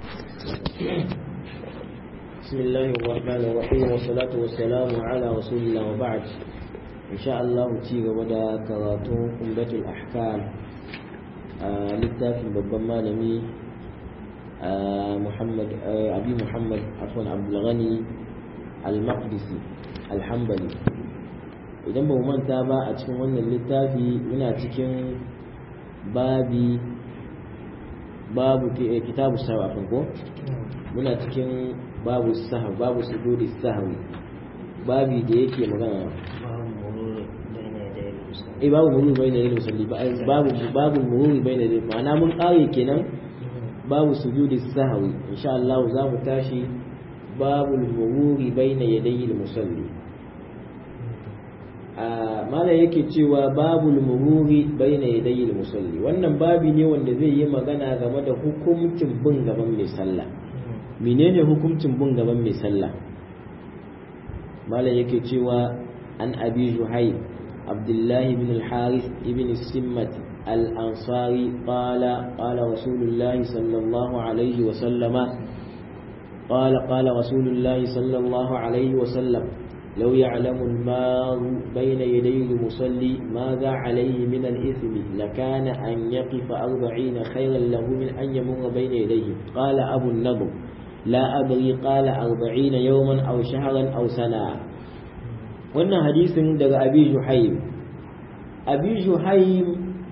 بسم الله الرحمن الرحيم والصلاة والسلام على رسول الله وبعد إن شاء الله تيغ ودا كراتو عمدة الأحكام littafin babban malami Muhammad Abi Muhammad afwan Abdul Ghani Al-Maqdisi Al-Hanbali idan ba mu manta ba a cikin wannan littafi muna cikin babi babu kitabu sahwi afan ko muna cikin babu sahwi babu sujudi sahwi babi da yake magana eh babu mururi bai da musalli babu babu mururi bai da ma'ana mun kare kenan babu sujudi sahwi insha Allah za mu tashi babu mururi baina yadayil musalli mala yake cewa babul mururi baina yadayil musalli wannan babi ne wanda zai yi magana game da hukuncin bin gaban mai sallah menene hukuncin bin gaban mai sallah mala yake cewa an abi juhayy abdullahi bin al-haris ibn simmat al-ansari qala qala rasulullahi sallallahu alaihi wa sallama قال قال رسول الله صلى الله عليه وسلم لو يعلم المار بين يدي المصلي ماذا عليه من الإثم لكان أن يقف أربعين خيرا له من أن يمر بين يديه قال أبو النضر لا أدري قال أربعين يوما أو شهرا أو سنة wannan hadisin daga abi juhaim abi juhaim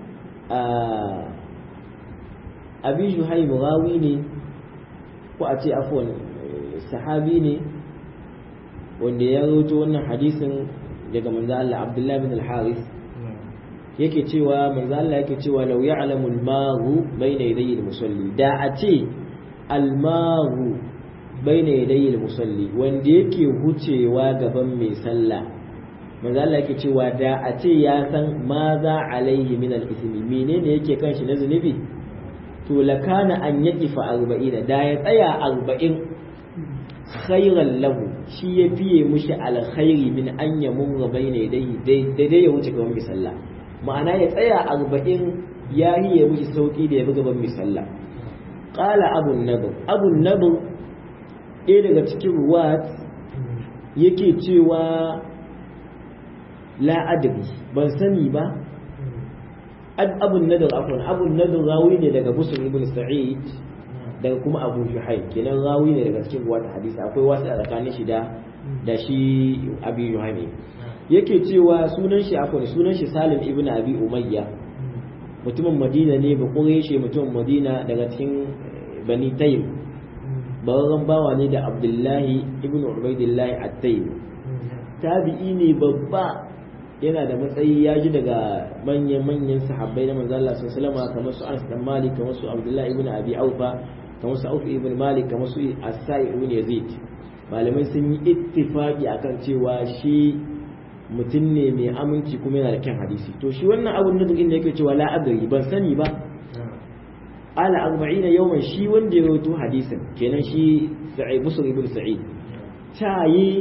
abi juhaim rawi ne ko a ce afwan sahabi ne wanda ya roto wannan hadisin daga manzo Allah Abdullah bin al-Haris yake cewa manzo Allah yake cewa law ya'lamu al-maru bayna yadayi al-musalli da a ce al-maru bayna yadayi al-musalli wanda yake hucewa gaban mai sallah manzo Allah yake cewa da a ce ya san ma za alaihi min al-ismi menene yake kan shi na zunubi to lakana an yaqifa 40 da ya tsaya 40 khairan lahu shi ya fiye mushi alkhairi min an ya murra bayna yadayhi daidai ya wuce gaban misalla ma'ana ya tsaya arba'in ya yi ya mushi sauki da ya bi gaban misalla qala abu nadr abu nadr ɗaya daga cikin ruwat yake cewa la adri ban sani ba abu nadr afwan abu nadr rawi ne daga busr ibn sa'id daga kuma abu juhai kenan rawi ne daga cikin wata hadisi akwai wasu a tsakanin shi da da shi abi juhai ne yake cewa sunan shi akwai sunan shi salim ibn abi umayya mutumin madina ne ba shi mutumin madina daga cikin bani tayyib bararren bawa ne da abdullahi ibn ubaidillahi at-tayyib tabi'i ne babba yana da matsayi ya ji daga manyan-manyan sahabbai na manzo Allah sallallahu alaihi kamar su Anas dan Malik kamar su Abdullah ibn Abi Aufa kamar su Auf ibn Malik kamar su As-Sa'i ibn Yazid malamai sun yi ittifaqi akan cewa shi mutum ne mai aminci kuma yana da kyan hadisi to shi wannan abun da inda yake cewa la adri ban sani ba ala 40 yawman shi wanda ya rawaito hadisin kenan shi Sa'id Busr ibn Sa'id ta yi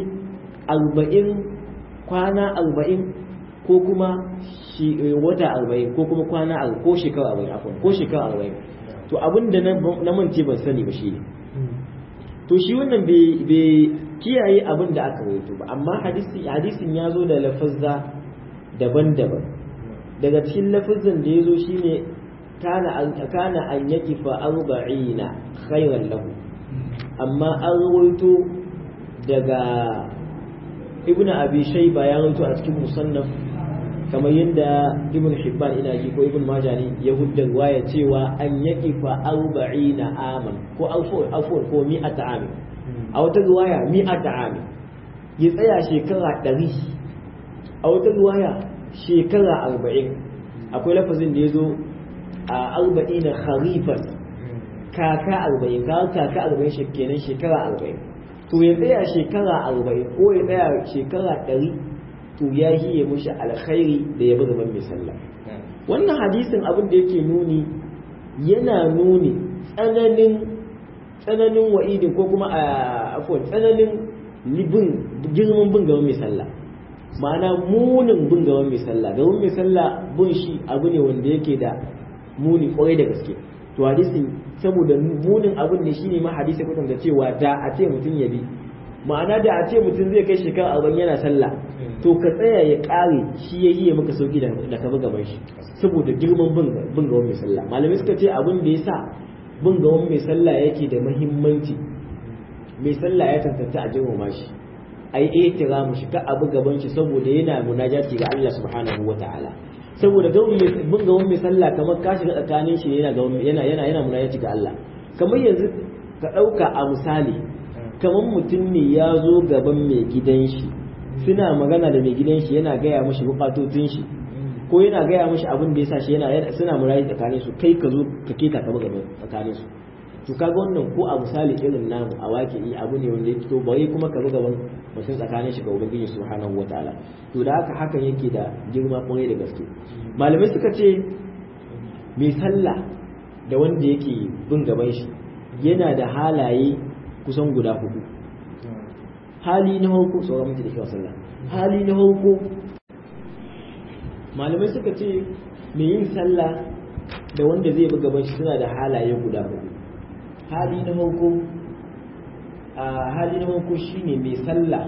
40 kwana 40 ko kuma wata arba'in ko kuma kwana ko shekara arba'in afon ko shekara arba'in to abin da na mance ban sani ba shi ne to shi wannan bai kiyaye abin da aka rawaito ba amma hadisin ya zo da lafazza daban-daban daga cikin lafazan da ya zo shi ne kana an yaki fa arba'ina khairan lahu amma an rawaito daga ibnu abi shayba ya rawaito a cikin musannaf kamar yadda ibn hibban ina ji ko ibn majani ya hudda waya cewa an yaki fa arba'ina aman ko afwan ko mi'ata amin a wata riwaya mi'ata amin ya tsaya shekara ɗari a wata riwaya shekara arba'in akwai lafazin da ya zo a arba'ina kharifan kaka arba'in kaka arba'in kenan shekara arba'in to ya tsaya shekara arba'in ko ya tsaya shekara ɗari to ya hiye mushi alkhairi da ya buga ban mai sallah wannan hadisin abin da yake nuni yana nuni tsananin tsananin wa'idin ko kuma a afwan tsananin libin girman bin gaban mai sallah ma'ana munin bin gaban mai sallah gaban mai sallah bin shi abu ne wanda yake da muni kwarai da gaske to hadisin saboda munin abin ne shine ma hadisi kutan da cewa da a ce mutum ya bi ma'ana da a ce mutum zai kai shekara arba'in yana sallah to ka tsaya ya kare shi ya yi maka sauki da ka bi gaban shi saboda girman bin gaban mai sallah malamai suka ce abin da ya sa bin gaban mai sallah yake da muhimmanci mai sallah ya tantance a girmama shi a yi ihtiramu shi ka abu gaban shi saboda yana munajati ga Allah subhanahu wa ta'ala saboda bin gaban mai sallah kamar ka shiga tsakanin shi yana yana yana yana munajati ga Allah kamar yanzu ka ɗauka a misali kamar mutum ne ya zo gaban mai gidan shi suna magana da mai gidan shi yana gaya mashi bukatocin shi ko yana gaya mashi abin da ya sa shi yana suna murayi tsakanin su kai ka zo ka keta ka gaban tsakanin su to kaga wannan ko a misali irin namu a waƙi abu ne wanda ya fito bai kuma ka gaban mutum tsakanin shi ga ubangiji subhanahu wataala to da haka hakan yake da girma kwarai da gaske malamai suka ce mai sallah da wanda yake bin gaban shi yana da halaye kusan guda hudu hali na farko tsoron mutu da kyau sallah hali na farko malamai suka ce mai yin sallah da wanda zai bi gaban shi suna da halaye guda hudu hali na farko a hali na farko shine mai sallah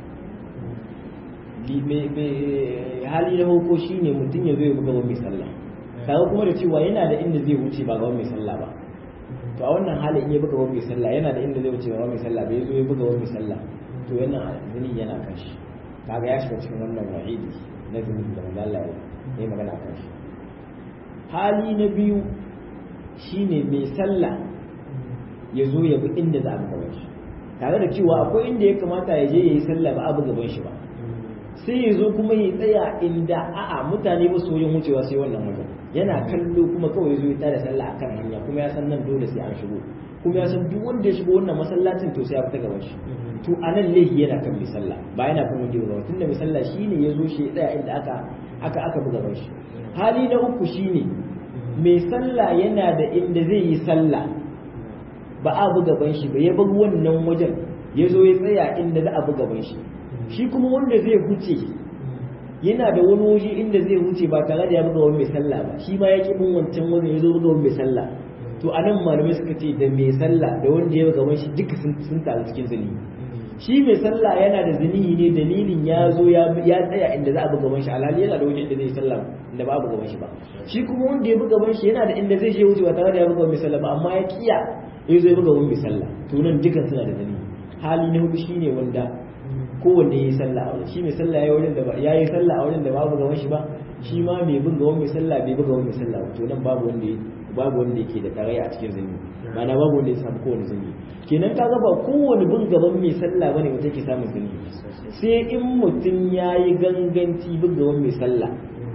hali na farko shine mutum ya zo ya bi gaban mai sallah kaga kuma da cewa yana da inda zai wuce ba gaban mai sallah ba to a wannan halin in ya buga wani sallah yana da inda zai wuce wani sallah bai zo ya buga wani sallah to yana zini yana kan shi kaga ya shiga cikin wannan wa'idi na zini da manzo Allah ya yi magana kan shi hali na biyu shine mai sallah ya zo ya bi inda za a buga shi tare da cewa akwai inda ya kamata ya je ya yi sallah ba a buga gaban shi ba sai ya zo kuma ya tsaya inda a'a mutane ba su yin wucewa sai wannan wajen yana kallo kuma kawai zo ya tada sallah akan hanya kuma ya san nan dole sai an shigo kuma ya san duk wanda ya shigo wannan masallacin to sai ya fita gaban shi to anan laifi yana kan mai sallah ba yana kan wanda ya tunda mai sallah shine ya zo shi ya tsaya inda aka aka aka buga gaban shi hali na uku shine mai sallah yana da inda zai yi sallah ba a buga gaban shi ba ya bar wannan wajen ya zo ya tsaya inda za a buga gaban shi shi kuma wanda zai huce yana da wani waje inda zai huce ba tare da ya buga wani mai sallah ba shi ma ya ki bin wancan wajen ya zo buga wani mai sallah to a nan malamai suka ce da mai sallah da wanda ya buga shi duka sun taru cikin zini shi mai sallah yana da zinihi ne dalilin ya zo ya tsaya inda za a buga man shi alhali yana da wajen inda zai sallah inda ba a buga man shi ba shi kuma wanda ya buga man shi yana da inda zai je wuce ba tare da ya buga mai sallah ba amma ya kiya ya zo ya buga wani mai sallah to nan dukan suna da zinihi hali na hudu shine wanda kowanne ya yi sallah a wajen shi mai sallah ya wajen da ba ya yi sallah a wajen da babu gaban shi ba shi ma mai bin gaban mai sallah bai buga wani mai sallah to nan babu wanda babu wanda yake da tarayya a cikin zumi ma'ana babu wanda ya samu kowane zumi kenan ka ba kowane bin gaban mai sallah bane mutum yake samun zumi sai in mutum ya yi ganganci bin gaban mai sallah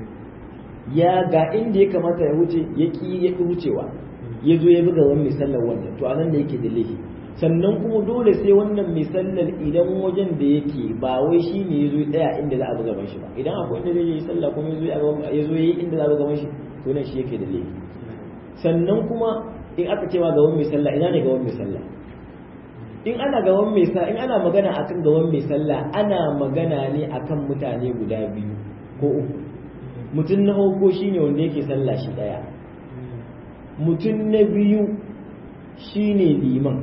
ya ga inda ya kamata ya wuce ya ki ya ki wucewa ya zo ya buga wani mai sallah wannan to anan da yake da laifi sannan kuma dole sai wannan mai sallar idan wajen da yake ba wai shi ne ya zo ya tsaya inda za a buga ban shi ba idan akwai inda zai yi sallah kuma ya zo ya yi inda za a buga ban shi to nan shi yake da laifi sannan kuma in aka ce ma gaban mai sallah ina ne gaban mai sallah in ana gaban mai sallah in ana magana akan gaban mai sallah ana magana ne akan mutane guda biyu ko uku mutum na farko shine wanda yake sallah shi daya mutum na biyu shine liman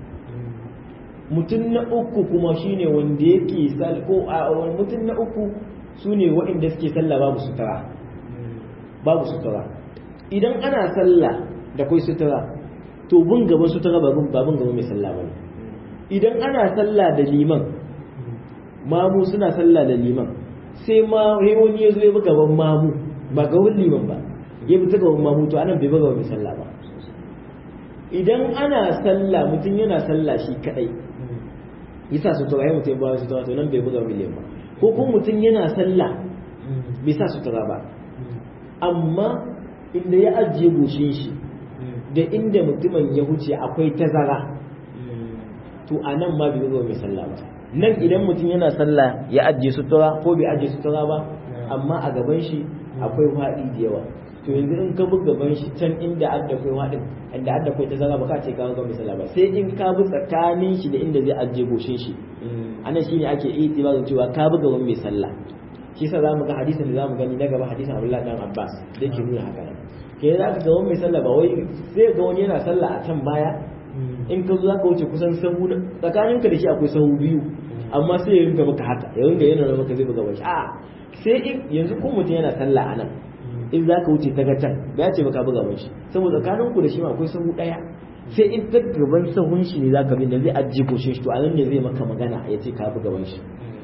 mutum na uku kuma shine wanda yake sal ko a mutum na uku sune waɗanda suke sallah babu sutura babu sutura idan ana sallah da kai sutura to bin gaban sutura ba bin babin gaban mai sallah bane idan ana sallah da liman mamu suna sallah da liman sai ma sai wani ya zo ya bi gaban mamu ba gaban liman ba ya bi ta gaban mamu to anan bai bi gaban mai sallah ba idan ana sallah mutum yana sallah shi kadai yasa sutura ya mutum ba sutura to nan bai buga miliyan ba ko kuma mutum yana sallah bai sa sutura ba amma inda ya ajiye goshin shi da inda mutumin ya huce akwai tazara to a nan ma bai buga mai sallah ba nan idan mutum yana sallah ya ajiye sutura ko bai ajiye sutura ba amma a gaban shi akwai faɗi da yawa to yanzu in ka buga gaban shi can inda adda kai waɗin inda adda kai ta zara ba ka ce ka ga misala ba sai in ka bi tsakanin shi da inda zai ajiye goshin shi anan shine ake itibarin cewa ka buga wani mai sallah shi yasa zamu ga hadisin da zamu gani na gaba hadisin Abdullah dan Abbas da yake nuna haka nan ke za ka ga wani mai sallah ba wai sai ga wani yana sallah a can baya in ka zo za ka wuce kusan sahu tsakaninka da shi akwai sahu biyu amma sai ya rinka maka haka ya rinka yana maka zai buga bashi a sai in yanzu ko mutum yana sallah a nan in za ka wuce ta ga can ba ya ce baka buga bashi saboda tsakaninku da shi ma akwai sahu daya sai in ta gaban sahun shi ne za ka bi da zai ajiye koshin shi to a nan ne zai maka magana ya ce ka buga bashi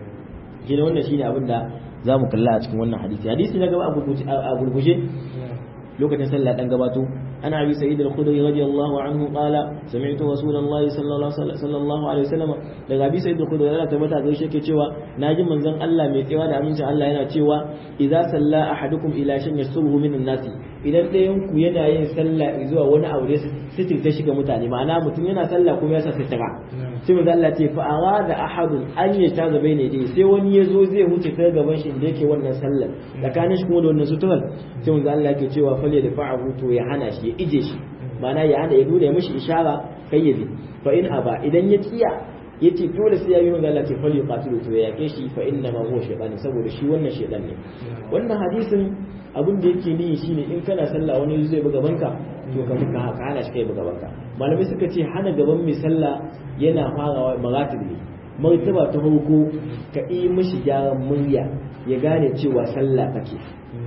shi wannan shine abin da za mu kalla a cikin wannan hadisi hadisi na gaba a gurguje lokacin sallah dan gabato ana abi sa'id al-khudri radiyallahu anhu qala sami'tu rasulullahi sallallahu alaihi wasallam daga abi sa'id al-khudri Allah tabbata ga shi yake cewa naji manzon Allah mai tsewa da amincin Allah yana cewa idza salla ahadukum ila shan yasuhu min an-nas idan ɗayan ku yana yin sallah zuwa wani aure sitir ta shiga mutane ma'ana mutum yana sallah kuma ya sa sitira sai manzon Allah ce fa arada ahadun an yata gaba ne dai sai wani ya zo zai wuce ta gaban shi da yake wannan sallar tsakanin shi kuma da wannan suturar sai manzon Allah yake cewa fale da fa'ahu to ya hana shi ya ije shi ma'ana ya hana ya nuna mishi ishara kai ya bi fa in aba idan ya kiya yace dole sai ya yi manzo Allah ce fal yuqatilu to ya yake shi fa inna ma huwa shaytan saboda shi wannan shaytan ne wannan hadisin abin da yake niyi shine in kana sallah wani zai buga banka to ka muka haka hana shi kai buga banka malamai suka ce hana gaban mai sallah yana farawa maratib ne martaba ta farko ka yi mishi gyaran murya ya gane cewa sallah kake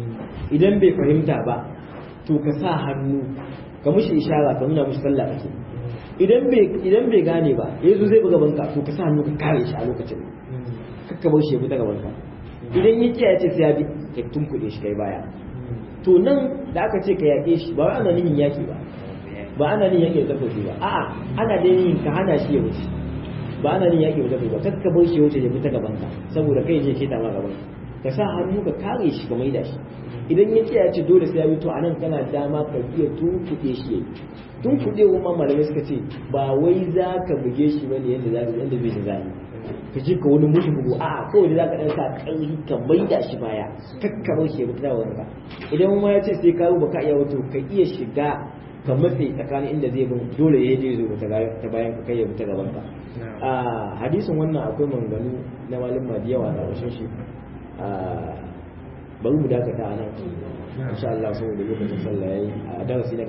idan bai fahimta ba to ka sa hannu ka mushi ishara ka nuna mushi sallah kake idan bai idan bai gane ba yanzu zai buga banka to ka sa hannu ka kare shi a lokacin kakka bar shi ya buga banka idan ya kiyaye ce sai ya bi ka tunkuɗe shi kai baya to nan da aka ce ka yaƙe shi ba wai ana nihin yaƙi ba ba ana nihin yaƙi da takobi ba a'a ana da nihin ka hana shi ya wuce ba ana nihin yaƙi da takobi ba kakka bar shi ya wuce ya bi ta gaban ka saboda kai je keta ma gaban ka sa hannu ka kare shi ka maida shi idan ya kiyaye ce dole sai ya bi to anan kana dama ka iya tunkuɗe shi yayi tun kuɗe kuma malamai suka ce ba wai za ka buge shi ba ne yadda za ka yadda bai da zai ka ji ka wani mushi bugu a kawai za ka ɗan sa ƙarfi ka maida shi baya kakkaro shi ya fita da wanka idan ma ya ce sai ka ba ka iya wato ka iya shiga ka matse tsakanin inda zai bin dole ya je zo ta bayan ka kai ya fita gaban ka a hadisin wannan akwai manganu na malin da yawa na rashin shi bari mu dakata a nan insha Allah saboda lokacin sallah yayi a darasi na